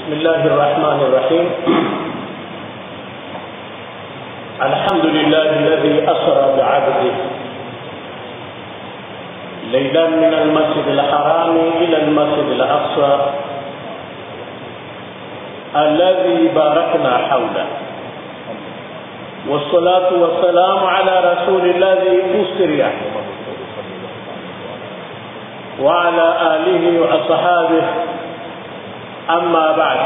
بسم الله الرحمن الرحيم الحمد لله الذي أسرى بعبده ليلا من المسجد الحرام إلى المسجد الأقصى الذي باركنا حوله والصلاة والسلام على رسول الذي أسري وعلى آله وأصحابه أما بعد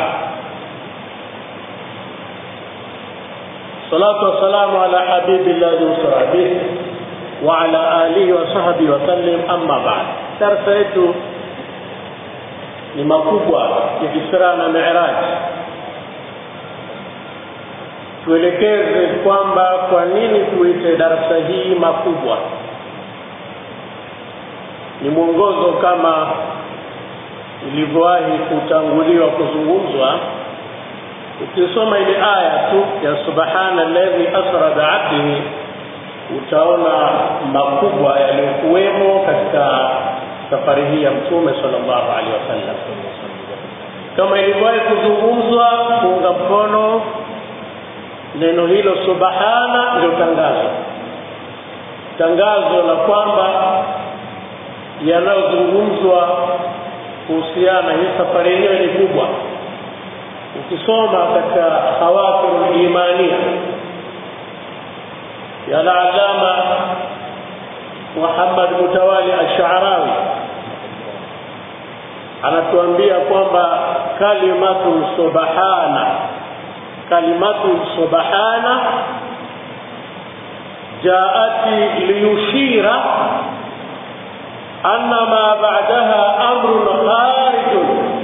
صلاة والسلام على حبيب الله أسرى به وعلى آله وصحبه وسلم أما بعد درس yetu ni makubwa ya Isra na Mi'raj tuelekeze kwamba kwa nini tuite darasa hii makubwa ni mwongozo kama ilivyowahi kutanguliwa kuzungumzwa ukisoma ile aya tu ya subhana alladhi asra bi'abdihi utaona makubwa yaliyokuwemo katika safari hii ya mtume sallallahu alaihi wasallam kama ilivyowahi kuzungumzwa kuunga mkono neno hilo subhana ndio tangazo tangazo la kwamba yanayozungumzwa kuhusiana hii safari yenyewe ni kubwa ukisoma katika hawatir imania ya alama Muhammad Mutawali Ash-Sha'rawi anatuambia kwamba kalimatu subhana kalimatu subhana jaati liyushira أن ما بعدها أمر خارج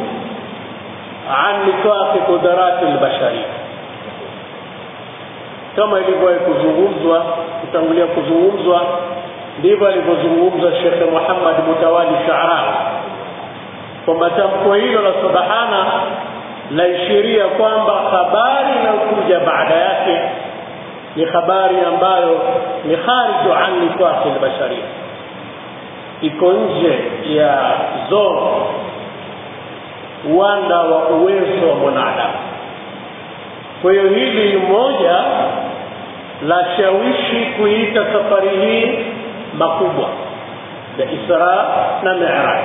عن نطاق قدرات البشرية kama ilivyowahi kuzungumzwa kutangulia kuzungumzwa ndivyo alivyozungumza Shekhe Muhammad Mutawali Shaarawi kwamba tamko hilo la subhana laishiria kwamba habari inayokuja baada yake ni habari ambayo ni khariju an nifaqi albasharia iko nje ya zone uwanda wa uwezo wa mwanadamu. Kwa hiyo hili ni moja la shawishi kuita safari hii makubwa ya Isra na Mi'raj.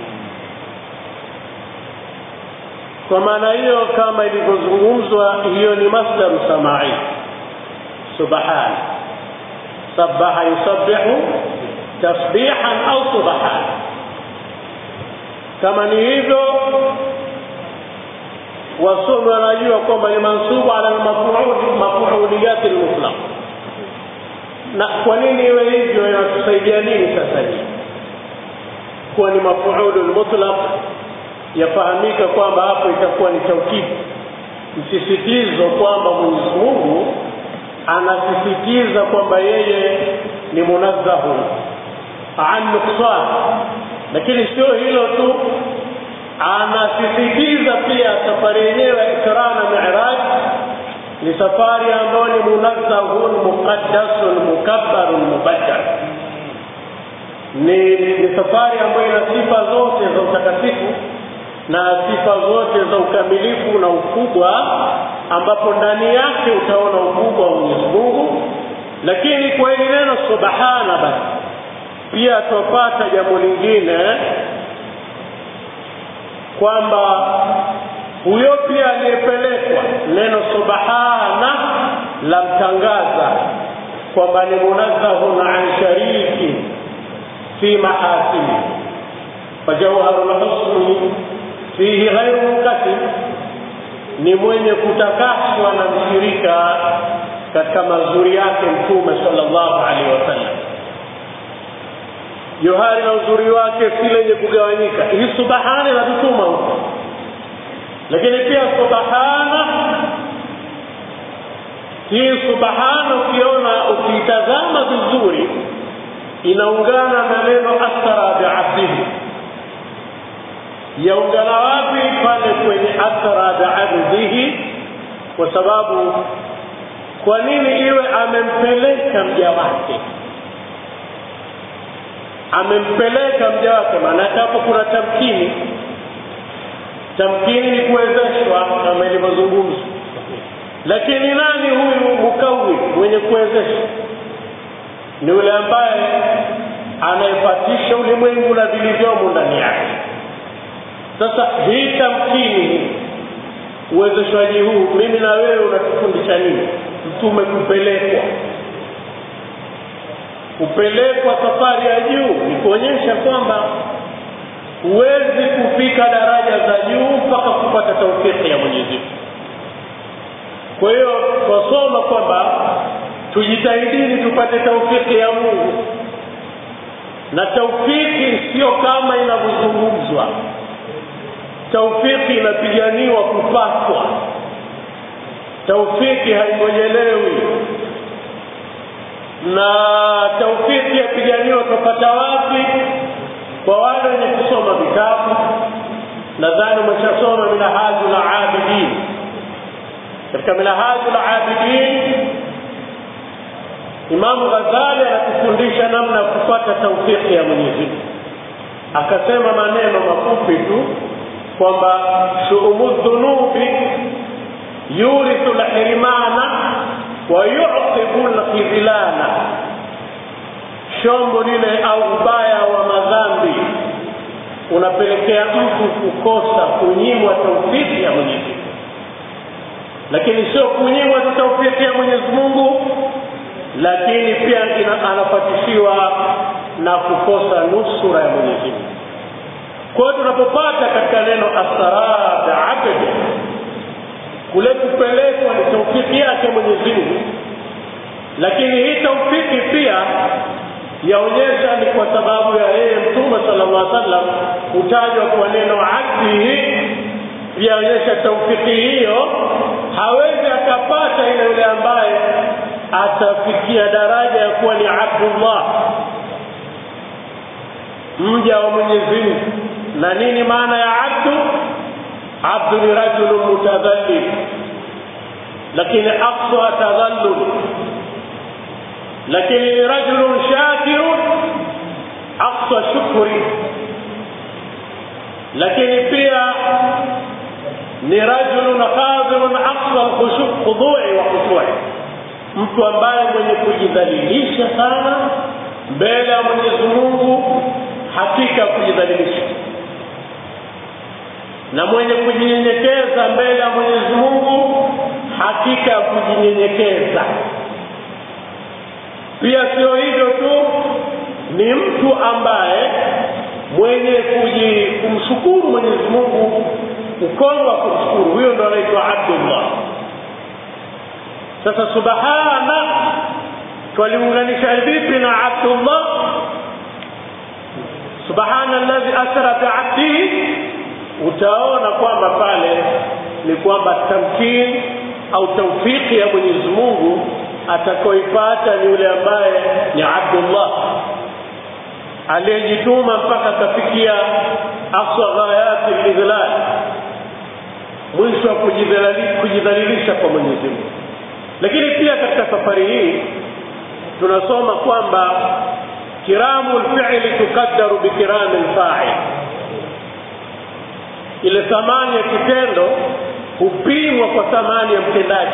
Kwa maana hiyo, kama ilivyozungumzwa, hiyo ni masdar samai, subhana sabaha yusabbihu tasbihan au subhan kama ni hivyo wasomi wanajua kwamba ni mansubu ala mafuuliyat lmutlaq na kwa nini iwe hivyo inatusaidia nini sasa hii kuwa ni mafuulu lmutlaq yafahamika kwamba hapo itakuwa ni taukidi msisitizo kwamba mwenyezi mungu anasisitiza kwamba yeye ni munazzahun an nuksan lakini sio hilo tu anasisitiza pia safari yenyewe ya Isra na Mi'raj ni safari ambayo ni munazzahun muqaddasun mukabbarun mubajjal ni, ni safari ambayo ina sifa zote za utakatifu na sifa zote za ukamilifu na ukubwa ambapo ndani yake utaona ukubwa wa Mwenyezi Mungu lakini kwa hili neno subhana basi pia tupata jambo lingine kwamba huyo pia aliyepelekwa neno subhana la mtangaza kwamba ni munazzahun an shariki fi mahasini fajawharu lhusni fihi ghairu munkasim ni mwenye kutakaswa na mshirika katika mazuri yake mtume sallallahu alaihi wasallam johari na uzuri wake si lenye kugawanyika hii subhana inatutuma huko lakini pia subhana hii subhana ukiona ukiitazama vizuri inaungana na neno asra biabdihi yaungana wapi pale kwenye asra biabdihi kwa sababu kwa nini iwe amempeleka mja wake amempeleka mja wake maanake hapo kuna tamkini tamkini ni kuwezeshwa kwenye mazungumzo lakini nani huyu mukawi mwenye kuwezesha ni yule ambaye anayepatisha ulimwengu na vilivyomo ndani yake sasa hii tamkini uwezeshwaji huu mimi na wewe unatufundisha nini mtume kupelekwa kupelekwa safari ya juu ni kuonyesha kwamba huwezi kufika daraja za juu mpaka kupata taufiki ya mwenyezi mungu kwa hiyo twasoma kwamba tujitahidini tupate taufiki ya mungu na taufiki sio kama inavyozungumzwa taufiki inapiganiwa kupatwa taufiki haingojelewi na taufiki yapiganiwa tupata wapi kwa wale wenye kusoma vitabu nadhani umeshasoma minahaju la abidin katika minahaju la abidin imamu ghazali anatufundisha namna ya kupata taufiki ya mwenyezi mungu akasema maneno mafupi tu kwamba shuumu dhunubi yurithu lhirimana wa yuqibu lkhidlana shombo lile au ubaya wa madhambi unapelekea mtu kukosa kunyimwa taufiki ya mwenyezi mungu lakini sio kunyimwa tu taufiki ya mwenyezi mungu lakini pia ina, anapatishiwa na kukosa nusura ya mwenyezi mungu kwa hiyo tunapopata katika neno asarada abdi kule kupelekwa ni taufiki yake mwenyezi mungu lakini hii taufiki pia yaonyesha ni kwa sababu ya yeye mtume sala llah sallam kutajwa kwa neno abdihi yaonyesha taufiki hiyo hawezi akapata ile yule ambaye atafikia daraja ya kuwa ni abdullah mja wa mwenyezi mungu na nini maana ya abdu abdu ni rajulun mutadhallil lakini aqsa tadhallul lakini ni rajulun shakirun aqsa shukri lakini pia ni rajulun khadhirun aqsa khudui wa khusui mtu ambaye mwenye kujidhalilisha sana mbele ya mwenyezi mungu hakika kujidhalilisha na mwenye kujinyenyekeza mbele ya mwenyezi mungu hakika ya kujinyenyekeza pia sio hivyo tu ni mtu ambaye mwenye kuji kumshukuru mwenyezi mungu ukono wa kumshukuru huyo ndo anaitwa abdullah sasa subhana twaliunganisha vipi na abdullah subhana alladhi asra biabdihi utaona kwamba pale ni kwamba tamkini au taufiki ya mwenyezi mungu atakaoipata ni yule ambaye ni abdullah aliyejituma mpaka akafikia aqsa ghayati lidhlal mwisho wa kujidhalilisha kwa mwenyezi mungu lakini pia katika safari hii tunasoma kwamba kiramu lfili tukaddaru bikirami lfail ile thamani ya kitendo hupimwa kwa thamani ya mtendaji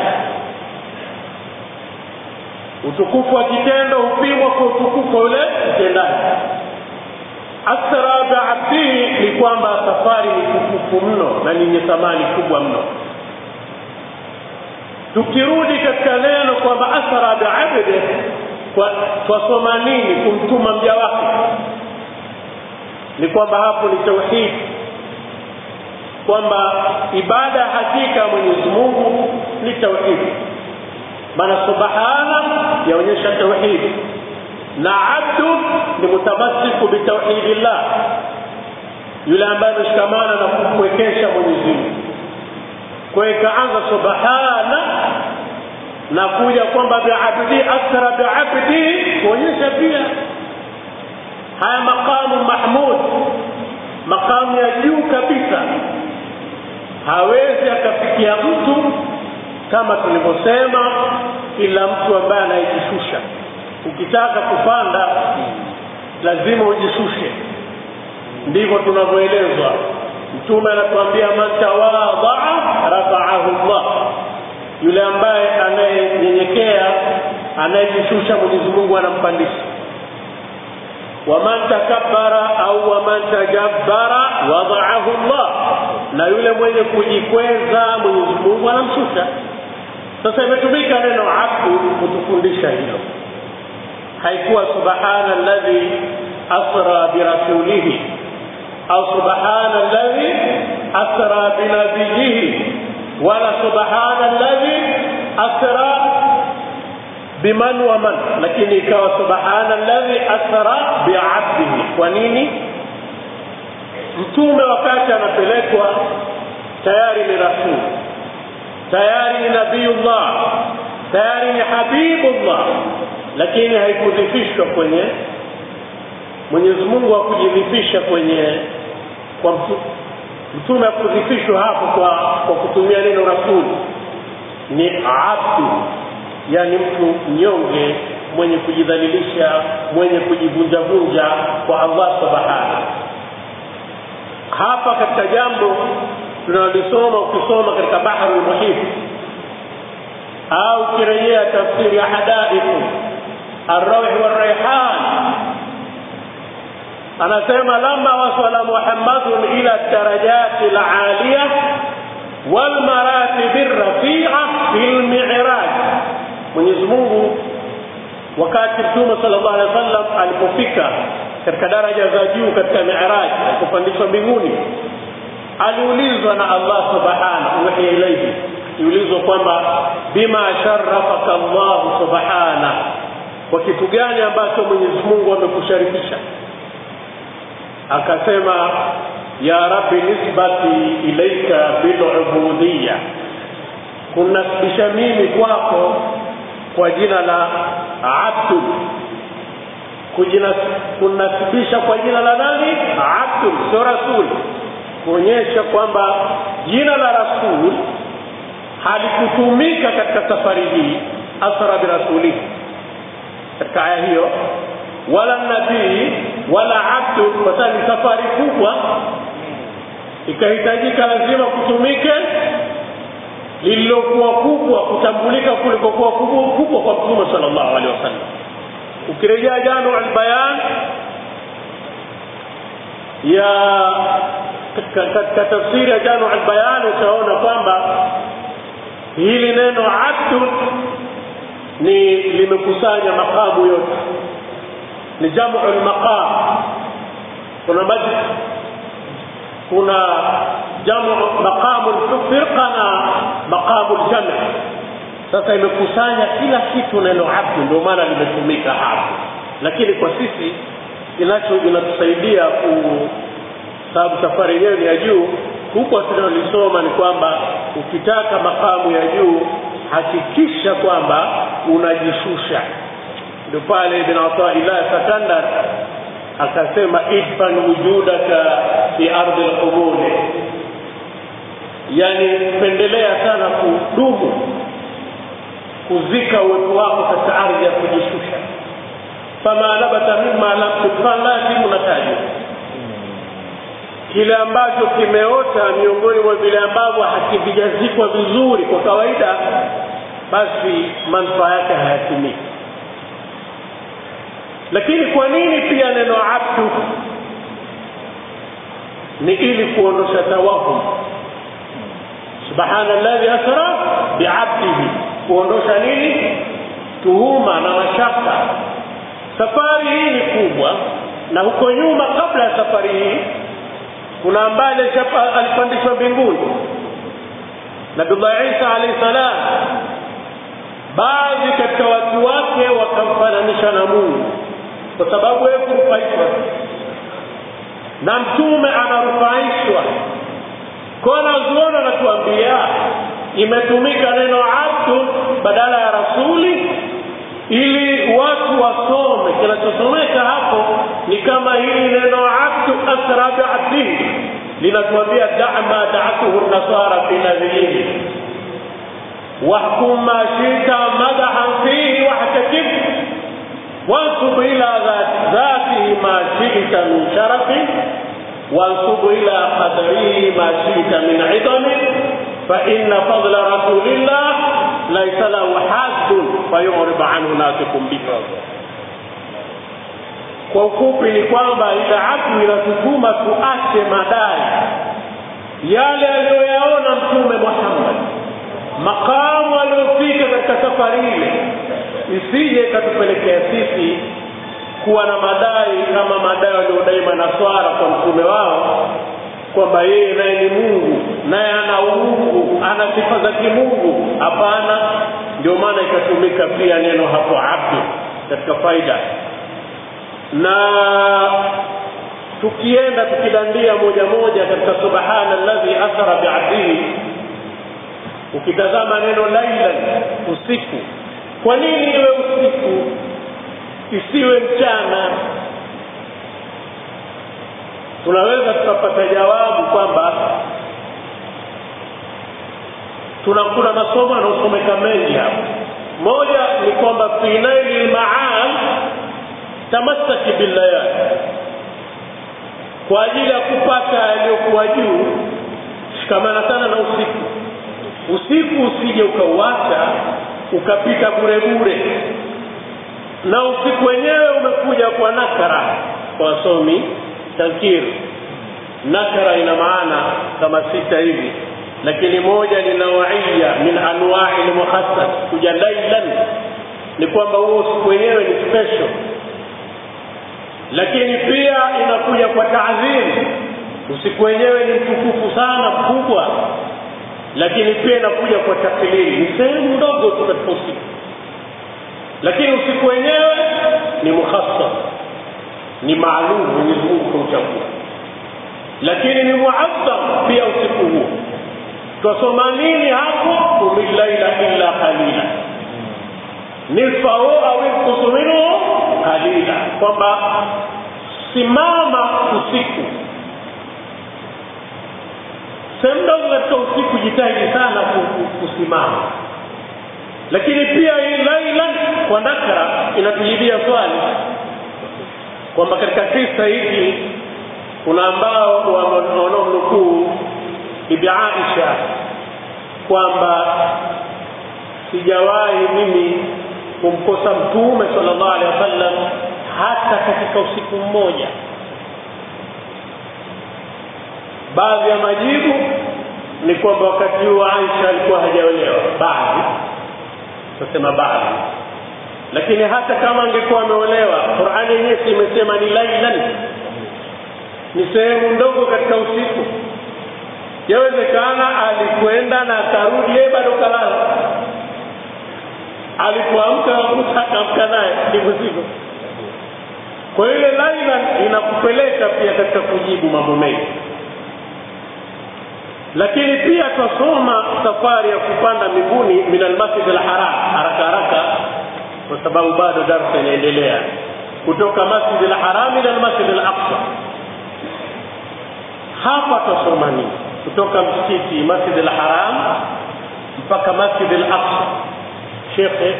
utukufu wa kitendo hupimwa kwa utukufu wa yule mtendaji asra biabdihi ni kwamba safari ni tukufu mno na yenye thamani kubwa mno tukirudi katika neno kwamba asra biabdi twasoma nini kumtuma mja wake ni kwamba hapo ni tauhidi kwamba ibada hakika mwenyezi mungu ni tauhidi maana subhana yaonyesha tauhidi na abdu ni mutamasiku bitauhidillah yule ambaye ameshikamana na kumwekesha mwenyezi mungu kwa hiyo ikaanza subhana na kuja kwamba biabdi asra biabdi kuonyesha pia haya maqamu mahmud maqamu ya juu kabisa hawezi akafikia mtu kama tulivyosema ila mtu ambaye anayejishusha ukitaka kupanda lazima ujishushe ndivyo tunavyoelezwa mtume anatuambia man tawadhaa rafaahu anayejishusha mwenyezi mungu anampandisha waman takabbara au waman tajabbara wadaahu llah na yule mwenye kujikweza mwenyezi mungu anamshusha sasa imetumika neno abdu kutufundisha hilo haikuwa subhana alladhi asra birasulihi au subhana alladhi asra binabiyihi wala subhana alladhi asra biman wa man lakini ikawa subhana alladhi asra biabdihi kwa nini mtume wakati anapelekwa tayari ni rasul tayari ni nabiyullah tayari ni habibullah lakini haikudhifishwa kwenye mwenyezi mungu hakujidhifisha kwenye kwa mtu, mtume hakudhifishwa hapo kwa, kwa kutumia neno rasuli ni abdu yani mtu mnyonge mwenye kujidhalilisha mwenye kujivunjavunja kwa allah subhanahu hapa katika jambo tunalisoma ukisoma katika bahru lmuhit au ukirejea tafsiri ya hadaiku arrauhi waraihan anasema lama wasala muhammadun ila darajati laliya walmaratibi rafia fi lmiraj mwenyezi mungu wakati mtume sala llahu alehi wa sallam alipofika katika daraja za juu katika miraj alipopandishwa mbinguni aliulizwa na allah subhanahu wahiya ilaihi iulizwa kwamba bima sharafaka llahu subhana kwa kitu gani ambacho mwenyezi mungu amekusharifisha akasema ya rabbi nisbati ilaika bilubudiya kunasibisha mimi kwako kwa jina la abdu kunasibisha kwa jina la nani abdu sio rasul kuonyesha kwamba jina la rasul halikutumika katika safari hii asra birasulihi katika aya hiyo wala nabii wala abdu kwa sababu ni safari kubwa ikahitajika lazima kutumike lililokuwa kubwa kutambulika kulikokuwa kubwa kubwa kwa mtume sallallahu alaihi wasallam ukirejea janu albayan ya katika tafsiri ya janu albayan utaona kwamba hili neno abdu ni limekusanya makamu yote ni jamu lmaqam kuna majlis kuna jamu maqamu firqa na maqamu ljami sasa imekusanya kila kitu neno abdu ndio maana limetumika hapo lakini kwa sisi inacho inatusaidia ku sababu safari yenyewe ni ya juu huko tunalolisoma ni kwamba ukitaka makamu ya juu hakikisha kwamba unajishusha ndio pale ibn ataillah sakandar akasema idfan wujudaka fi ardi lqubuli yani pendelea sana kudumu kuzika uwepo wako katika ardhi ya kujishusha fama nabata mima lam tudfan lazimu natajwa kile ambacho kimeota miongoni mwa vile ambavyo hakivijazikwa vizuri kwa kawaida basi manufaa yake hayatimiki lakini kwa nini pia neno abdu ni ili kuondosha tawahum subhana alladhi asra biabdihi kuondosha nini tuhuma na mashaka safari hii ni kubwa na huko nyuma kabla ya safari hii kuna ambaye alipandishwa mbinguni nabiullah isa alaihi salam baadhi katika watu wake wakamfananisha na mungu kwa sababu yeye kurufaishwa na mtume anarufaishwa kwa wanazuoni wanatuambia imetumika neno abdu badala ya rasuli ili watu wasome kinachosomeka hapo ni kama hili neno abdu asra biabdihi linatuambia dama daatuhu nasara fi nabiyihi wahkum ma shita madahan fihi wahtakib وانصب إلى ذات ذاته ما شئت من شرف وانصب إلى قدره ما شئت من عظم فإن فضل رسول الله laisa lahu haddun fayurib anhu nasikum bihi kwa ufupi ni kwamba ile abdu inatutuma tuache madai yale aliyoyaona mtume muhammad makamu aliyofika katika safari ile isije ikatupelekea sisi kuwa na madai kama madai waliodai manaswara kwa mtume wao kwamba yeye naye ni mungu naye ana uungu ana sifa za kimungu hapana ndio maana ikatumika pia neno hapo abdu katika faida na tukienda tukidandia moja moja katika subhana alladhi athara biabdihi ukitazama neno lailan usiku kwa nini iwe usiku isiwe mchana tunaweza tukapata jawabu kwamba tuna kuna masomo yanaosomeka mengi hapa moja ni kwamba fi naili lmaal tamassaki billayali kwa ajili ya kupata yaliyokuwa juu shikamana sana na usiku usiku usije ukauacha ukapita bure bure na usiku wenyewe umekuja kwa nakara kwa wasomi tankiri nakara ina maana kama sita hivi lakini moja ni nawaiya min anwai lmukhassas kuja lailan ni kwamba huo usiku wenyewe ni special lakini pia inakuja kwa taadhim usiku wenyewe ni mtukufu sana mkubwa lakini pia inakuja kwa taklili ni sehemu ndogo tu katika usiku lakini usiku wenyewe ni mukhassas ni maalum mwenyezi mungu kauchagua lakini ni muazzam pia usiku huo twasoma nini hapo qumi llaila illa qalila nisfahu au inkusu minhu qalila kwamba simama usiku sehemu ndogo katika usiku jitahidi sana kusimama lakini pia hii lailan kwa nakra inatujibia swali kwamba katika kisa hiki kuna ambao wanaomnukuu bibi aisha kwamba sijawahi mimi kumkosa mtume sallallahu alaihi wasallam hata katika usiku mmoja baadhi ya majibu ni kwamba wakati huo aisha alikuwa hajaolewa baadhi tasema baadhi lakini hata kama angekuwa ameolewa qurani yenyewe si imesema ni lailan ni sehemu ndogo katika usiku yawezekana alikwenda na akarudi yeye bado kalala alipoamka akamka naye ndivyo sivyo kwa ile lailan inakupeleka pia katika kujibu mambo mengi lakini pia twasoma safari ya kupanda mbinguni min almasjid alharam haraka haraka kwa sababu bado darsa inaendelea kutoka masjid alharam ila almasjid alaqsa hapa twasoma nini kutoka msikiti masjid alharam mpaka masjid alaqsa shekhe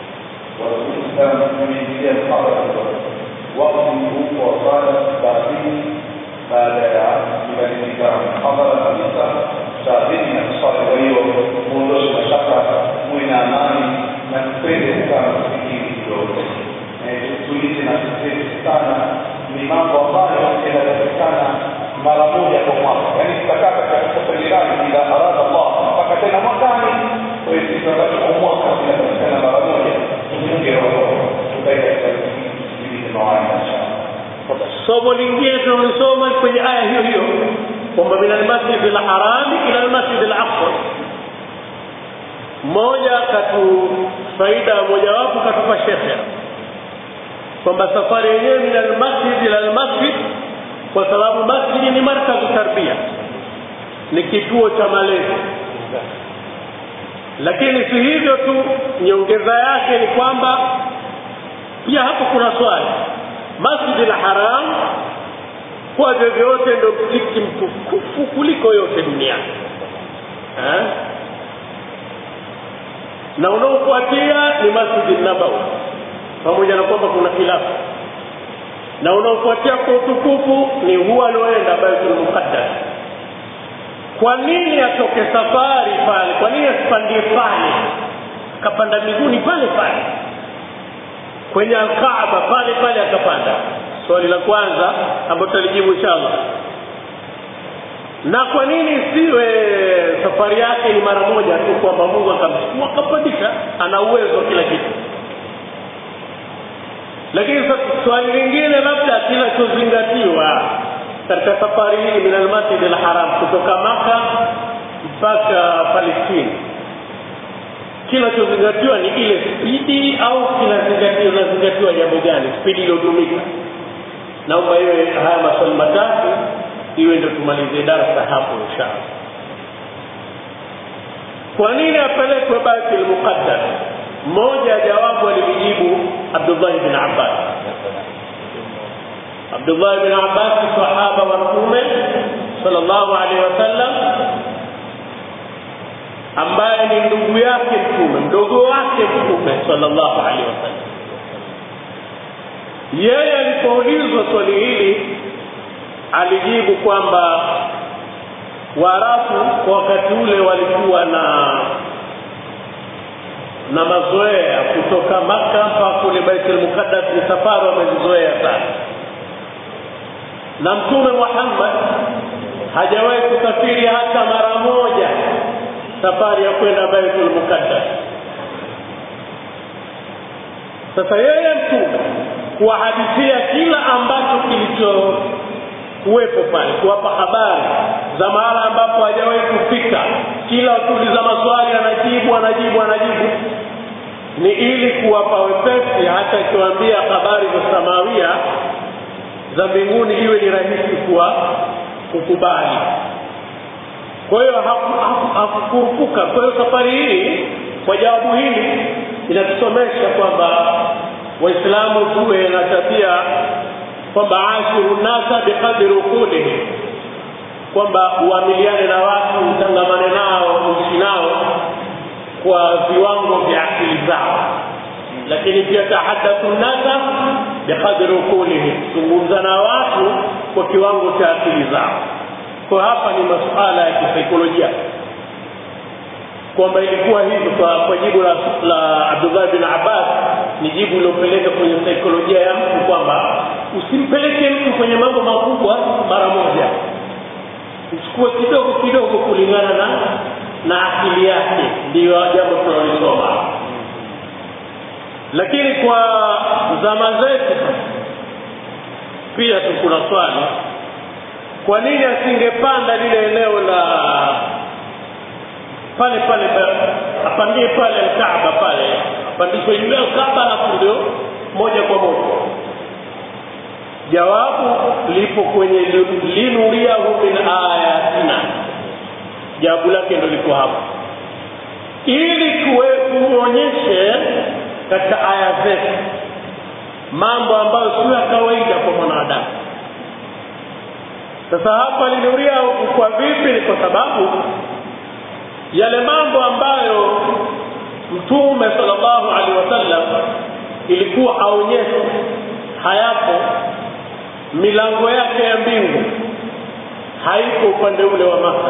wakati mkuu wa swala baadini baada ya kubadilika hadhara kabisa saa mbili na kuswali. Kwa hiyo muondoshe mashaka, muwe na amani na tupende kukaa kufikiri kidogo, tulize na tuseme sana. Ni mambo ambayo yanapatikana mara moja kwa mwaka, yaani tutakaa katika safari gani bila arada Allah mpaka tena mwakani. Kwa hiyo sisi wakati kwa mwaka inapatikana mara moja, tufunge roho, tukae katika kipindi cha mawaidha inshallah. somo lingine tunalisoma kwenye aya hiyo hiyo kwamba min almasjid alharami ila almasjid alaqsa mmoja katu faida mojawapo katupa shekhe kwamba safari yenyewe min almasjid ila almasjid kwa sababu masjidi ni markazu tarbia ni kituo cha malezi lakini si hivyo tu nyongeza yake ni kwamba pia hapo kuna swali masjidi la haram kwa vyovyote ndo msikiti mtukufu kuliko yote duniani eh? na unaofuatia ni masjidi nabawi pamoja na kwamba kuna khilafu na unaofuatia kwa utukufu ni huwa alioenda baitul muqaddas kwa nini atoke safari pale kwa nini asipandie pale akapanda miguuni pale pale kwenye alkaaba pale pale akapanda swali la kwanza ambalo tutalijibu inshallah na kwa nini isiwe safari yake ni mara moja tu kwamba mungu akamchukua akampandisha ana uwezo wa kila kitu lakini swali lingine labda kinachozingatiwa katika safari hii min almasjid alharam kutoka maka mpaka palestini kinachozingatiwa ni ile spidi au kinazingatiwa inazingatiwa jambo gani spidi iliyotumika naomba iwe haya maswali matatu iwe ndio tumalizie darasa hapo inshallah kwa nini apelekwe baitul muqaddas mmoja jawabu alilijibu abdullahi bin abbas abdullahi bin abbas sahaba wa mtume sallallahu alaihi wasallam ambaye ni ndugu yake mtume mdogo wake mtume sallallahu alaihi wasallam yeye alipoulizwa swali hili alijibu kwamba waarabu kwa wakati ule walikuwa na na mazoea kutoka maka mpaka kule baitul muqaddas ni safari wamezizoea sana na mtume muhammad hajawahi kusafiri hata mara moja safari ya kwenda baitul muqaddas sasa yeye mtume kuwahadithia kila ambacho kilicho kuwepo pale kuwapa habari za mahala ambapo hajawahi kufika kila ukiuliza maswali anajibu anajibu anajibu ni ili kuwapa wepesi hata ikiwaambia habari za samawia za mbinguni iwe ni rahisi kuwa kukubali kwa hiyo hakukurupuka kwa hiyo safari hii kwa jawabu hili inatusomesha kwamba waislamu tuwe na tabia kwamba ashiru nasa biqadri uqulihim kwamba uamiliane na watu utangamane nao uishi nao kwa viwango vya akili zao lakini pia tahadathu nasa biqadri uqulihim zungumza na watu kwa kiwango cha akili zao kwa hapa ni masuala ya kisaikolojia kwamba ilikuwa hivyo kwa, kwa jibu la, la abdullah bin abbas ni jibu lilopeleka kwenye saikolojia ya mtu kwamba usimpeleke mtu kwenye mambo makubwa mara moja uchukue kidogo kidogo kulingana na na akili yake ndiyo jambo tunalisoma lakini kwa zama zetu pia tu kuna swali kwa nini asingepanda lile eneo la pale pale apandie pale Kaaba pale apandishwe juu ya Kaaba alafu ndio moja kwa moja jawabu lipo kwenye linuriahu min ayatina jawabu lake ndo liko hapo ili kuonyeshe katika aya zetu mambo ambayo sio ya kawaida kwa mwanadamu sasa hapa linuria kwa vipi ni kwa sababu yale mambo ambayo mtume sallallahu alaihi wasallam ilikuwa aonyeshe hayapo milango yake ya mbingu haiko upande ule wa maka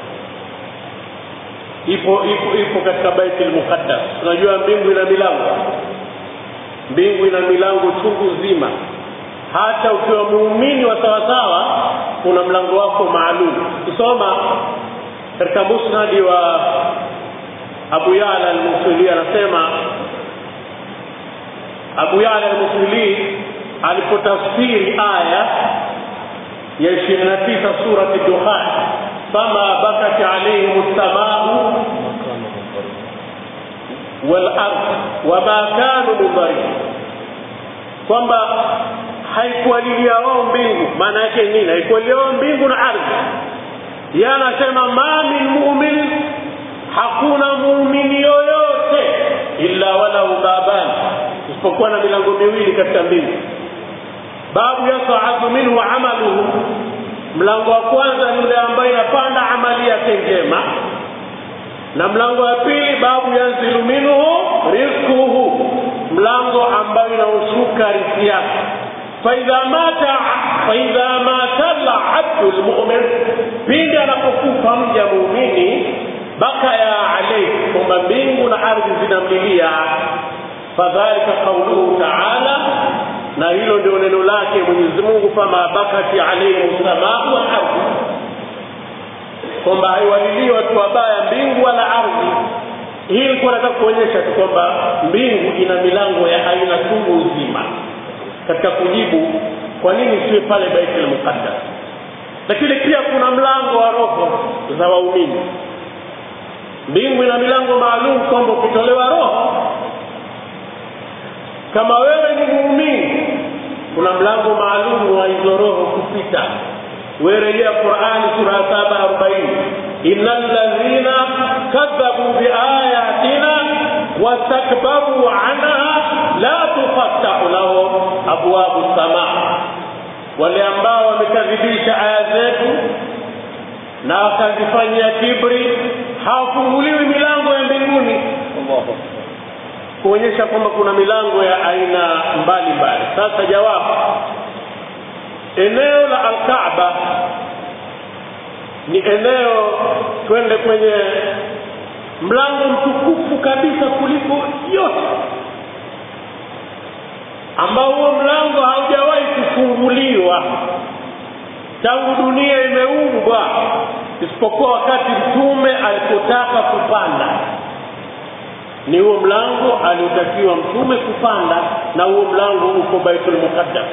ipo ipo ipo katika baitul muqaddas unajua mbingu ina milango mbingu ina milango chungu zima hata ukiwa muumini wa sawasawa kuna mlango wako maalum kusoma katika musnadi wa abu yala almusili anasema abu yala almusili alipotafsiri aya ya ishirini na tisa surati dukhan fama bakat alaihim lsamau walard wama kanu mudharin kwamba haikualilia wao mbingu maana yake nini haikualilia wao mbingu na ardhi ye anasema ma min mumin hakuna muumini yoyote illa walahu baban isipokuwa na milango miwili katika mbingu babu yasaadu minhu amaluhu mlango wa kwanza ni yule ambaye inapanda amali yake njema na mlango wa pili babu yanzilu minhu rizquhu mlango ambayo inaoshuka riziki yake faidha mata faidha mata labdu lmumin pindi anapokufa mja muumini baka ya alaihi kwamba kwamba mbingu na ardhi zinamlilia fadhalika qauluhu taala na hilo ndio neno lake mwenyezi mungu fama bakati alaihim samaa wal ardhi kwamba haiwalilii watu wabaya mbingu wala ardhi hii ilikuwa nataka kuonyesha tu kwamba mbingu ina milango ya aina chungu uzima katika kujibu kwa nini siwe pale baitul muqaddas lakini pia kuna mlango wa roho za waumini mbingu ina milango maalum kwamba ukitolewa roho kama wewe ni muumini kuna mlango maalum wa hizo roho kupita werejea qurani sura ya saba arobaini ina ladhina kadhabu biayatina wastakbaru anha la tufattahu lahum abwabu samaa wale ambao wamekadhibisha aya zetu na wakazifanyia kibri hawafunguliwi milango ya mbinguni kuonyesha kwamba kuna milango ya aina mbalimbali sasa jawabu eneo la alkaaba ni eneo twende kwenye mlango mtukufu kabisa kuliko yote ambao huo mlango haujawahi kufunguliwa tangu dunia imeumbwa isipokuwa wakati mtume alipotaka kupanda ni huo mlango aliotakiwa mtume kupanda na huo mlango uko baitul muqaddas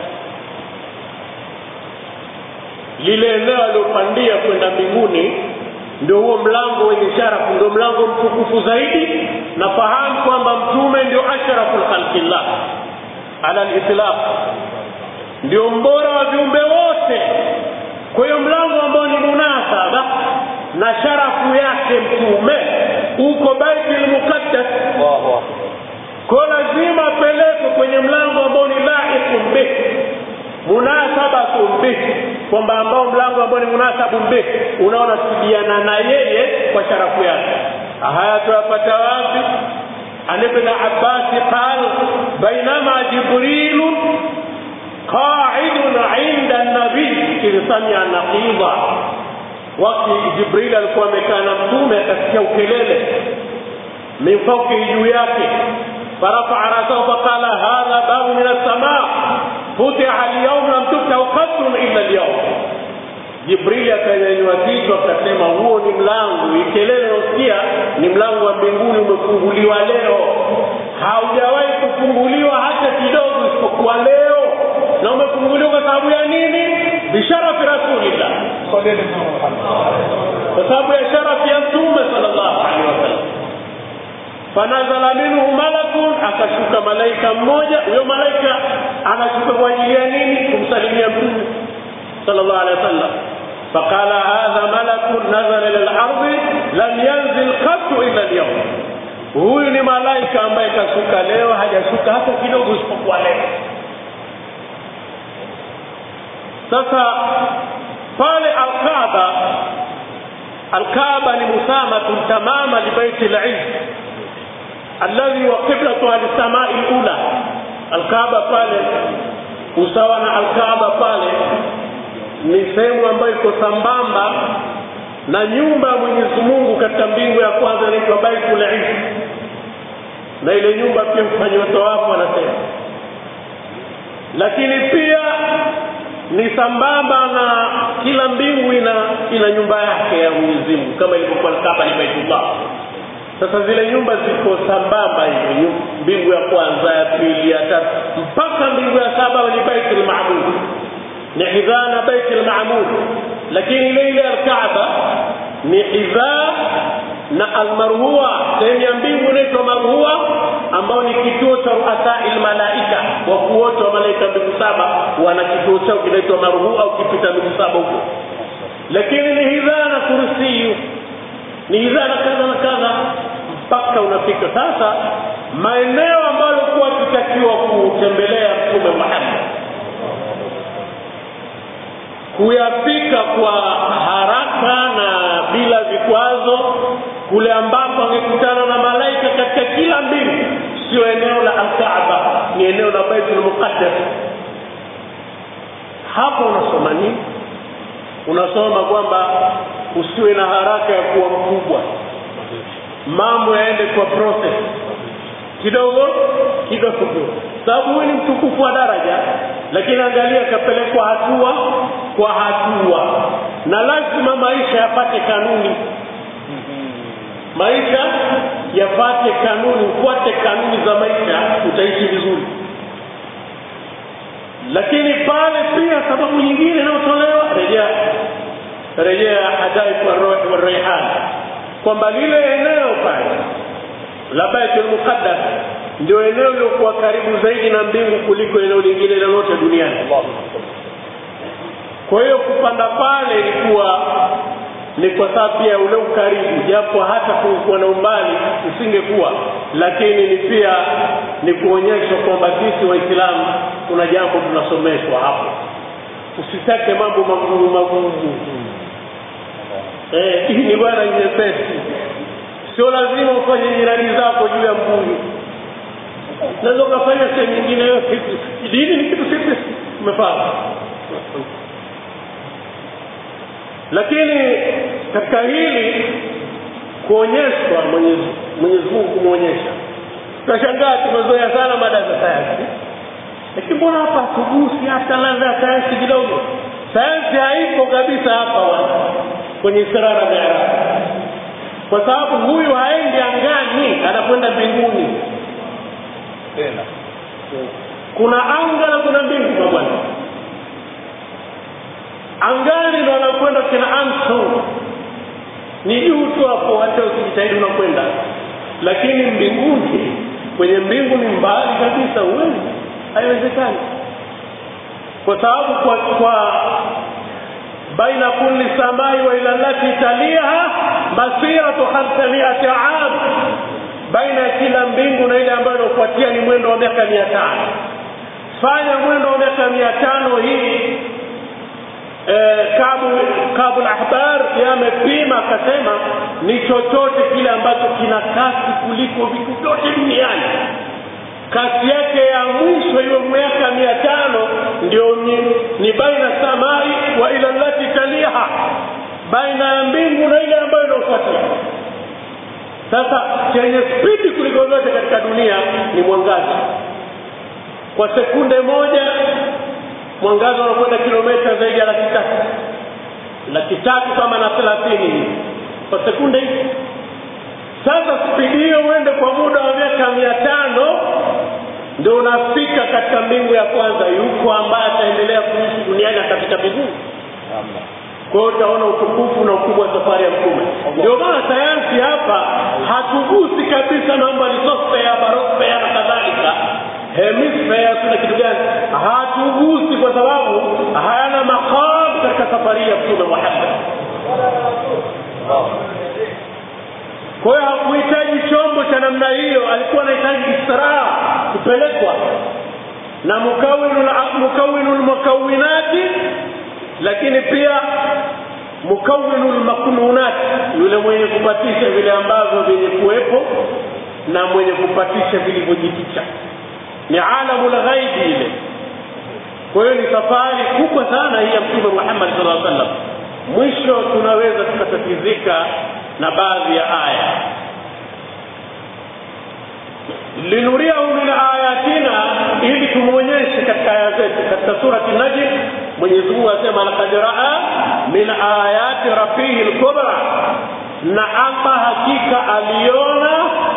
lile eneo aliopandia kwenda mbinguni ndio huo mlango wenye sharafu ndio mlango mtukufu zaidi na fahamu kwamba mtume ndio ashraful khalqillah ala litlaq ndio mbora wa viumbe wote kwa hiyo mlango ambao ni munasaba na sharafu yake mtume uko baitul muqaddas kwa lazima apelekwe kwenye mlango ambao ni laiqun bih munasabatun bih kwamba ambao mlango ambao ni munasabun bih unaonasibiana na yeye kwa sharafu yake haya tuyapata wapi عن ابن عباس قال بينما جبريل قاعد عند النبي إذ سمع نقيضا wakati jibril alikuwa amekaa na mtume akasikia ukelele min faukihi juu yake farafaa rasahu faqala hadha babu min alsama futiha alyaum lam tuftahu qatrun illa alyaum jibrili akanyanyua kichwa akasema huo ni mlango ikelele naosikia ni mlango wa mbinguni umefunguliwa leo haujawahi kufunguliwa hata kidogo isipokuwa leo na umefunguliwa kwa sababu ya nini bisharafi rasulillah kwa sababu ya sharafi ya mtume sallallahu alaihi wasallam fanazala minhu malakun akashuka malaika mmoja huyo malaika anashuka kwa ajili ya nini kumsalimia mtume sallallahu alaihi wasallam فقال هذا ملك نزل الى الارض لم ينزل قط الا اليوم huyu ni malaika ambaye kashuka leo hajashuka hata kidogo isipokuwa leo sasa pale alkaaba alkaaba ni musamatun tamama libaiti liz alladhi wa qiblatuha lisamai lula alkaaba pale usawa na alkaaba pale ni sehemu ambayo iko sambamba na nyumba ya mwenyezi mungu katika mbingu ya kwanza inaitwa baitul izz na ile nyumba pia mfanyiwa tawafu anasema lakini pia ni sambamba na kila mbingu ina ina nyumba yake ya mwenyezi mungu kama ilivyokuwa kaba ni baitullah sasa zile nyumba ziko sambamba hivyo mbingu ya kwanza ya pili ya tatu mpaka mbingu ya saba ni baitul maabud ni hidhaa na baiti lmamud lakini ile ile alkaaba ni hidhaa na almarhua sehemu ya mbingu inaitwa marhua ambao ni kituo cha ruasai lmalaika wakuu wote wa malaika mbingu saba wana kituo chao kinaitwa marhua ukipita mbingu saba huko lakini ni hidhaa na kursiyu ni hidhaa na kadha na kadha mpaka unafika sasa maeneo ambayo kuwa akitakiwa kutembelea mtume muhammad kuyafika kwa haraka na bila vikwazo kule ambapo angekutana na malaika katika kila mbingu sio eneo la alkaaba ni eneo la baitul muqaddas hapo unasoma nini unasoma kwamba usiwe na haraka ya kuwa mkubwa mambo yaende kwa process kidogo kidogo sababu huyu ni mtukufu wa daraja lakini angalia akapelekwa hatua kwa hatua na lazima maisha yapate kanuni maisha yapate kanuni ufuate kanuni za maisha utaishi vizuri lakini pale pia sababu nyingine inayotolewa rejea rejea hadaifu arruhi waraihan kwamba lile eneo pale la baitul muqaddas ndio eneo lilokuwa karibu zaidi na mbingu kuliko eneo lingine lolote duniani kwa hiyo kupanda pale ilikuwa ni kwa sababu pia ule ukaribu japo hata kulikuwa na umbali usingekuwa lakini ni pia ni kuonyeshwa kwamba sisi waislamu kuna jambo tunasomeshwa hapo usitake mambo magumu magumu eh, hii ni bwana nyepesi sio lazima ufanye jirani zako juu ya mbuyu naweza ukafanya sehemu nyingine yote dini ni kitu sisi umefahamu lakini katika hili kuonyeshwa mwenyezi mwenyezi mungu kumwonyesha tunashangaa tumezoea sana mada za sayansi lakini mbona hapa hatugusi hata ladha ya sayansi kidogo sayansi haipo kabisa hapa wana kwenye sirara miaraji kwa sababu huyu haendi angani anakwenda mbinguni tena kuna anga na kuna mbingu mabwana angani ndo anakwenda kina Armstrong ni juu tu hapo hata ukijitahidi unakwenda lakini mbinguni kwenye mbingu ni mbali kabisa huwezi haiwezekani kwa sababu kwa, kwa baina kulli samai wa ila lati taliha masiratu khamsamiati am baina ya kila mbingu na ile ambayo inafuatia ni mwendo wa miaka mia tano fanya mwendo wa miaka mia tano hii eh, kabu kabu ahbar yamepima akasema ni chochote kile ambacho kina kasi kuliko vitu vyote duniani kasi yake ya mwisho hiyo miaka mia tano ndio ni, ni baina samai wa ila lati taliha baina ya mbingu na ile ambayo inaofuatia sasa chenye spidi kuliko vyote katika dunia ni mwangaza kwa sekunde moja mwangaza unakwenda kilomita zaidi ya laki tatu laki tatu kama na thelathini kwa sekunde hizi sasa spidi hiyo uende kwa muda wa miaka mia tano ndio unafika katika mbingu ya kwanza yuko ambaye ataendelea kuishi duniani atafika mbinguni namna kwa hiyo utaona utukufu na ukubwa wa safari ya mtume ndio maana sayansi hapa hatugusi kabisa mambo ya litosfea barosfea na kadhalika hemisfea kuna kitu gani hatugusi kwa sababu hayana maqam katika safari ya mtume muhammad kwa hiyo hakuhitaji chombo cha namna hiyo alikuwa anahitaji israa kupelekwa na mukawinu mukawinu lmukawinati lakini pia mukawinu lmaknunati yule mwenye kupatisha vile ambavyo vyenye kuwepo na mwenye kupatisha vilivyojificha ni alamu lghaibi ile kwa hiyo ni safari kubwa sana hii ya mtume muhammad sala aa sallam mwisho tunaweza tukatatizika na baadhi ya aya linuriahu min ayatina ili tumwonyeshe katika aya zetu katika surati najm mwenyezi mungu asema lakad raa min ayati rabbihi lkubra na ama hakika aliona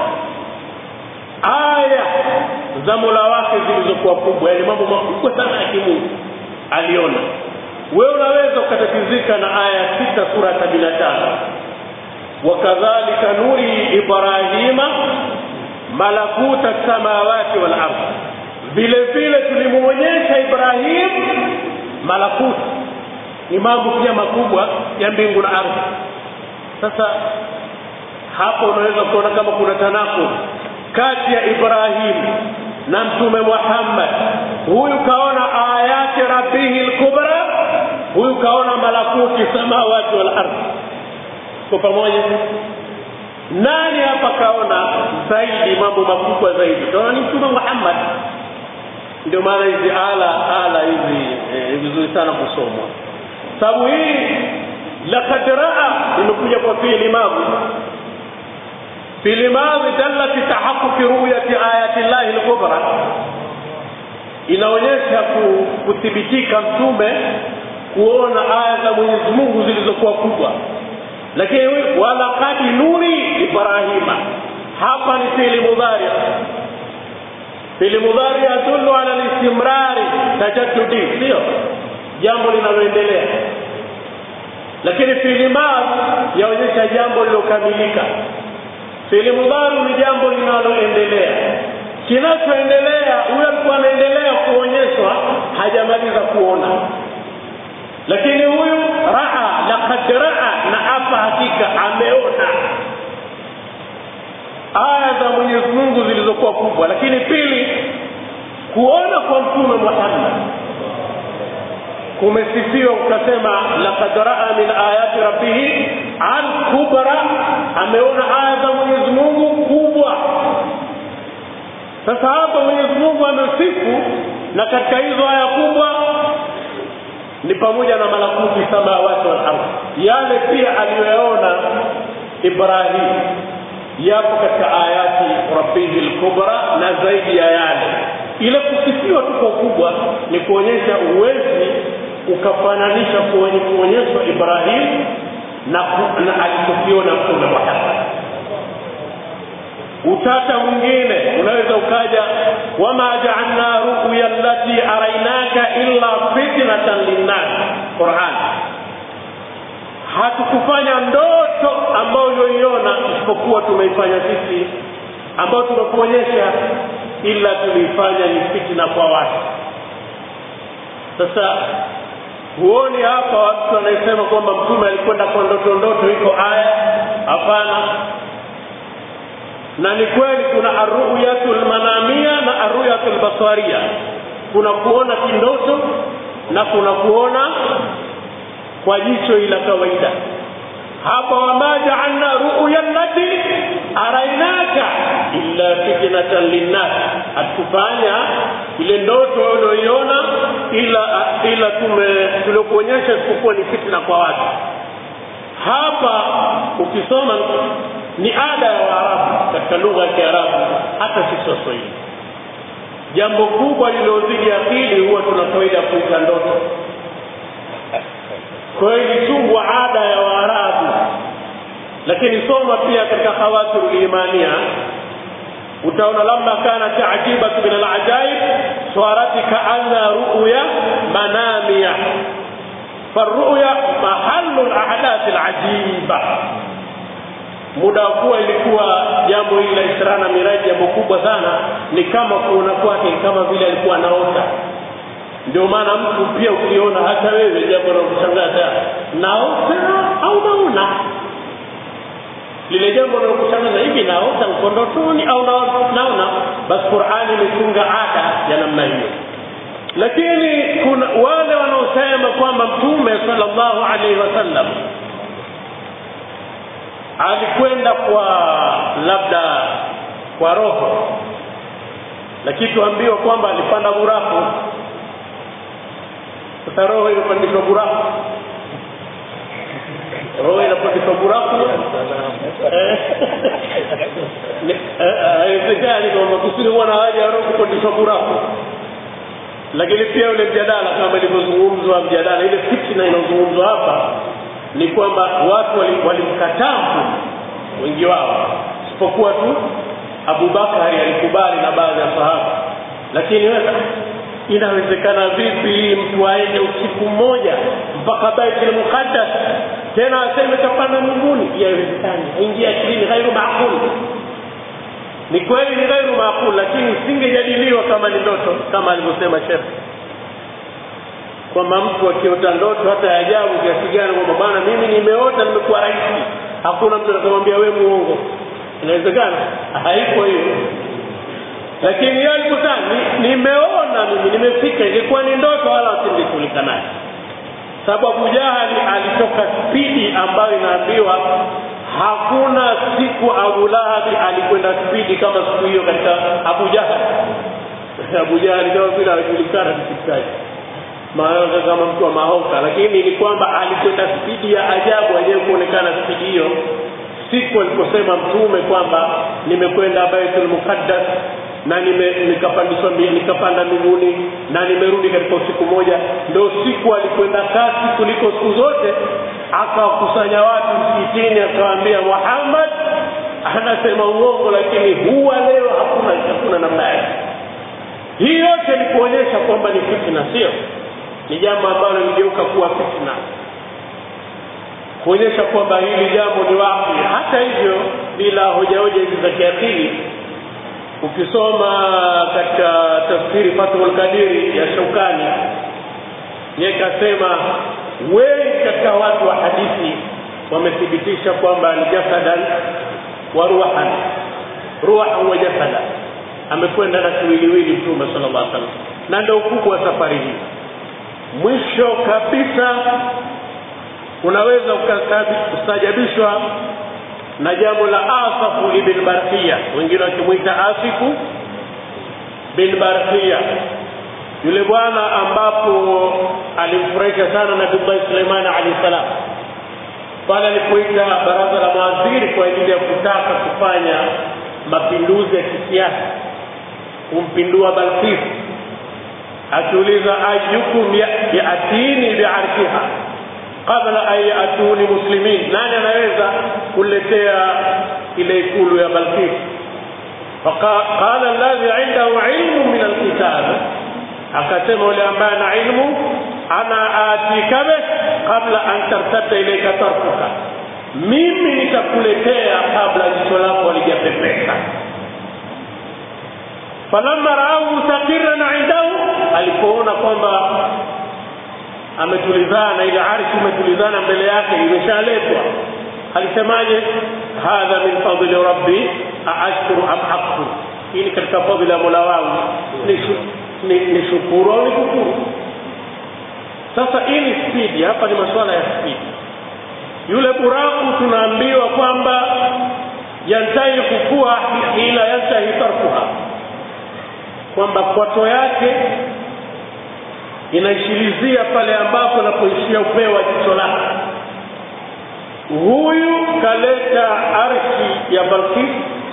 aya za mola wake zilizokuwa kubwa yaani mambo makubwa sana ya kimungu aliona wewe unaweza ukatatizika na aya sita sura sabini na tano wakadhalika nuri ibrahima malakuta samawati wal ardh vile vile tulimuonyesha ibrahim malakuti ni mambo pia makubwa ya mbingu na ardhi sasa hapo unaweza kuona kama kuna tanakud kati ya ibrahim na mtume muhammad huyu kaona ayati rabbihi lkubra huyu kaona malakuti samawati wal ardhi kwa pamoja nani hapa kaona zaidi mambo makubwa zaidi kaona ni mtume muhammad ndio maana hizi ala ala hizi eh, vizuri sana kusomwa sababu hii lakad raa imekuja kwa fiili magu في لماذا دل في تحقق رؤية آيات الله الكبرى inaonyesha kuthibitika mtume kuona aya za Mwenyezi Mungu zilizokuwa kubwa lakini walaqad nuri Ibrahima hapa ni fi'li mudhari fi'li mudhari yadullu ala al-istimrari tajaddudi sio jambo linaloendelea lakini fi'li madhi yaonyesha jambo lilokamilika fi'li mudhari ni jambo linaloendelea kinachoendelea huyo alikuwa anaendelea kuonyeshwa hajamaliza kuona lakini huyu raa laqad raa na hapa hakika ameona aya za Mwenyezi Mungu zilizokuwa kubwa lakini pili kuona kwa mtume Muhammad kumesifiwa ukasema laqad raa min ayati rabbih al kubra ameona aya za Mwenyezi Mungu kubwa sasa hapa Mwenyezi Mungu amesifu na katika hizo aya kubwa ni pamoja na malakuti samawati wal ardh yale pia aliyoyaona Ibrahim yapo katika ayati rabbihi lkubra na zaidi ya yale ile kusifiwa tu kwa ukubwa ni kuonyesha uwezi ukafananisha kwenye kuonyeshwa Ibrahim na, na alichokiona mtume Muhammad utata mwingine unaweza ukaja wama jaalna ruya allati arainaka illa fitnatan linnas Qur'an hatukufanya ndoto ambayo ulioiona isipokuwa tumeifanya sisi ambayo tumekuonyesha ila tuliifanya ni fitna kwa watu sasa huoni hapa watu wanaisema kwamba mtume alikwenda kwa ndoto ndoto iko aya hapana na ni kweli kuna arruyatul manamia na arruyatul basaria kuna kuona kindoto na kuna kuona kwa jicho ila kawaida hapa wama jaalna ruya allati arainaka illa fitnatan linnas hatukufanya ile ndoto ulioiona ila ila tume tuliokuonyesha isipokuwa ni fitna kwa watu hapa ukisoma ni ada ya Waarabu katika lugha ya Kiarabu hata sisi Waswahili. Jambo kubwa lililozidi akili huwa tuna kawaida ya kuita ndoto. Kwa hiyo ilitungwa ada ya Waarabu, lakini soma pia katika Khawatirul Imania utaona lamma kana taajibatu min alajaib swarati kaanna ruya manamia فالرؤيا محل الاحداث العجيبه muda wa kuwa ilikuwa jambo hili la Isra na Miraji jambo kubwa sana, ni kama kuona kwake kama vile alikuwa anaota. Ndio maana mtu pia ukiona hata wewe jambo la kushangaza, naota au naona lile jambo linalokushangaza hivi, naota uko ndotoni au naona, basi Qur'ani imetunga ada ya namna hiyo. Lakini kuna wale wanaosema kwamba Mtume sallallahu alaihi wasallam alikwenda kwa labda kwa roho lakini tuambiwa kwamba alipanda buraku sasa roho imepandishwa buraku roho inapandishwa buraku haiwezekani kwamba kusini huwa na haja ya roho kupandishwa buraku lakini pia ule mjadala kama ilivyozungumzwa mjadala ile fitna inayozungumzwa hapa ni kwamba watu walimkataa wali wengi wao isipokuwa tu Abubakari alikubali na baadhi ya sahaba lakini wewe inawezekana vipi mtu aende usiku mmoja mpaka Baitul Muqaddas tena aseme kapanda mbinguni yawezekani ingia akilini ghairu maaqul ni kweli ni ghairu maaqul lakini singejadiliwa kama ni ndoto kama alivyosema Sheikh kwamba mtu akiota ndoto hata ya ajabu kiasi gani kwamba bwana mimi nimeota nimekuwa rais hakuna mtu atakamwambia wewe muongo inawezekana haiko hiyo lakini yeye alikuta nimeona mimi nimefika ilikuwa ni ndoto wala wasingeshughulika naye sababu Abu Jahali alitoka spidi ambayo inaambiwa hakuna siku Abu Lahabi alikwenda spidi kama siku hiyo katika Abu Jahali Abu Jahali kama vile anajulikana kisikitaji maana kama mtu wa mahoka lakini ni kwamba alikwenda spidi ya ajabu yenyewe kuonekana spidi hiyo siku aliposema mtume kwamba nimekwenda baitul muqaddas na nime, nikapandishwa mbi- nikapanda mbinguni na nimerudi katika usiku moja ndio siku alikwenda kasi kuliko siku zote akawakusanya watu msikitini akawaambia muhammad anasema uongo lakini huwa leo hakuna hakuna namna yake hii yote ni kuonyesha kwamba ni fitna sio ni jambo ambalo ligeuka kuwa fitna kuonyesha kwamba hili jambo ni wapi hata hivyo bila hoja hoja hizi za kiakili ukisoma katika tafsiri fathul kadiri ya shaukani ye kasema wengi katika watu wa hadithi wamethibitisha kwamba ni jasadan wa ruhan ruhan wa jasada amekwenda na kiwiliwili mtume sala llah salam na ndio ukubwa wa safari hii mwisho kabisa unaweza ukastajabishwa na jambo la asafu ibn barkia wengine wakimwita asifu bin barkia yule bwana ambapo alimfurahisha sana nabiullahi suleimani alahi salam pale alipoita baraza la mawaziri kwa ajili ya kutaka kufanya mapinduzi ya kisiasa kumpindua balkis akiuliza ayukum ya- yatini biarshiha qabla an yatuni muslimin nani anaweza kuletea ile ikulu ya balkis faqala alladhi indahu ilmu min alkitab akasema yule ambaye ana ilmu ana atika bih qabla an tartadda ilaika tarfuka mimi nitakuletea kabla jicho lako halijapepeka falamma raahu mustaqiran indahu alipoona kwamba ametulizana ile arshi imetulizana mbele yake imeshaletwa alisemaje hadha min fadli rabbi aashkuru am akfur hii ni katika fadhili ya mola wangu ni, shu- ni, ni shukuru au ni kufuru sasa hii ni spidi hapa ni masuala ya spidi yule buraku tunaambiwa kwamba yantahi kukua ila yantahi tarkuha kwamba kwato yake inaishilizia pale ambapo anapoishia upeo wa jicho lake huyu kaleta arshi ya balkis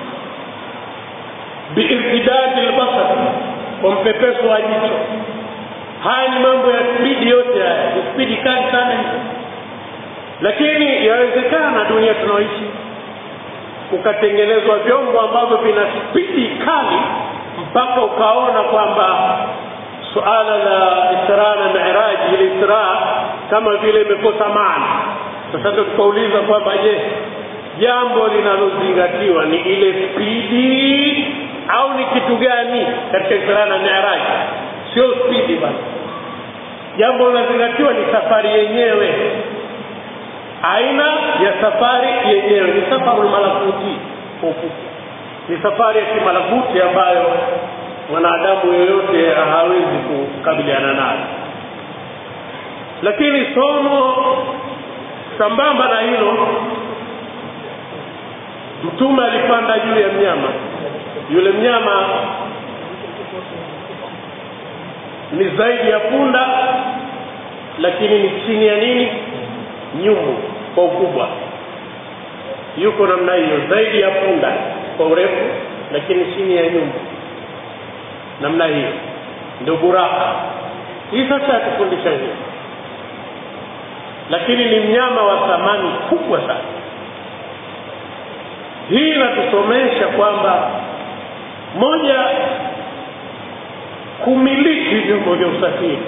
biirtidadi lbasar kwa mpepeso wa jicho haya ni mambo ya spidi yote haya ni spidi kali sana hizo lakini yawezekana dunia tunaoishi kukatengenezwa vyombo ambavyo vina spidi kali mpaka ukaona kwamba suala la isra na miraji ile isra kama vile imekosa maana sasa ndio tukauliza kwamba je jambo linalozingatiwa ni ile spidi au ni kitu gani katika isra na miraji sio spidi basi jambo linalozingatiwa ni safari yenyewe aina ya safari yenyewe ni safarul malakuti kwa ufupi ni safari ya kimalakuti ambayo mwanadamu yoyote hawezi kukabiliana nayo lakini somo sambamba na hilo mtume alipanda juu ya mnyama yule mnyama ni zaidi ya punda lakini ni chini ya nini nyumbu kwa ukubwa yuko namna hiyo zaidi ya punda kwa urefu lakini chini ya nyumbu namna hiyo ndio buraka hii sasa yatufundisha hiyo lakini ni mnyama wa thamani kubwa sana hii inatusomesha kwamba moja kumiliki vyombo vya usafiri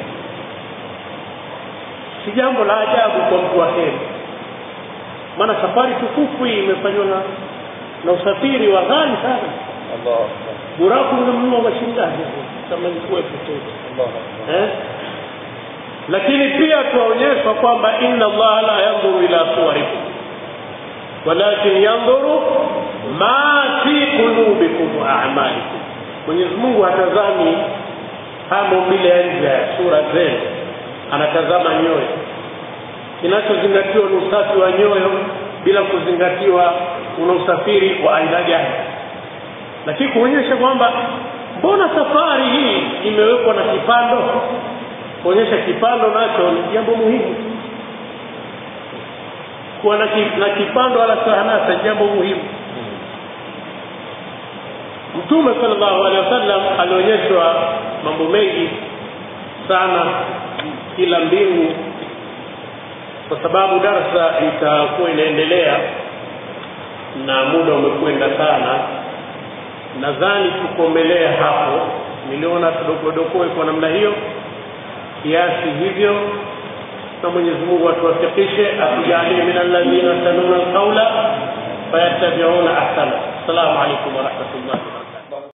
si jambo la ajabu kwa mtu wa heri maana safari tukufu hii imefanywa na, na usafiri wa ghali sana الله أكبر buraku ungemnunua mashindani kama ilikuwepo tu الله أكبر eh? lakini pia tuwaonyeshwa kwamba inna allaha la yandhuru ila suwarikum walakin yandhuru ma fi qulubikum wa a'malikum mwenyezi mungu hatazami haya maumbile ya nje ya sura zenu anatazama nyoyo kinachozingatiwa ni usafi wa nyoyo bila kuzingatiwa una usafiri wa aina gani lakini kuonyesha kwamba mbona safari hii imewekwa na kipando kuonyesha kipando nacho ni jambo muhimu kuwa na, ki, na kipando ala sahanasa jambo muhimu mtume sallallahu alaihi wasallam alionyeshwa mambo mengi sana kila mbingu kwa sababu darsa itakuwa inaendelea na muda umekwenda sana nadhani tukomelea hapo niliona tudokodokoe kwa namna hiyo kiasi hivyo na mwenyezi mungu atuwafikishe atujalie min alladhina yastanuna alqaula fayattabiuna ahsana assalamu alaikum warahmatullahi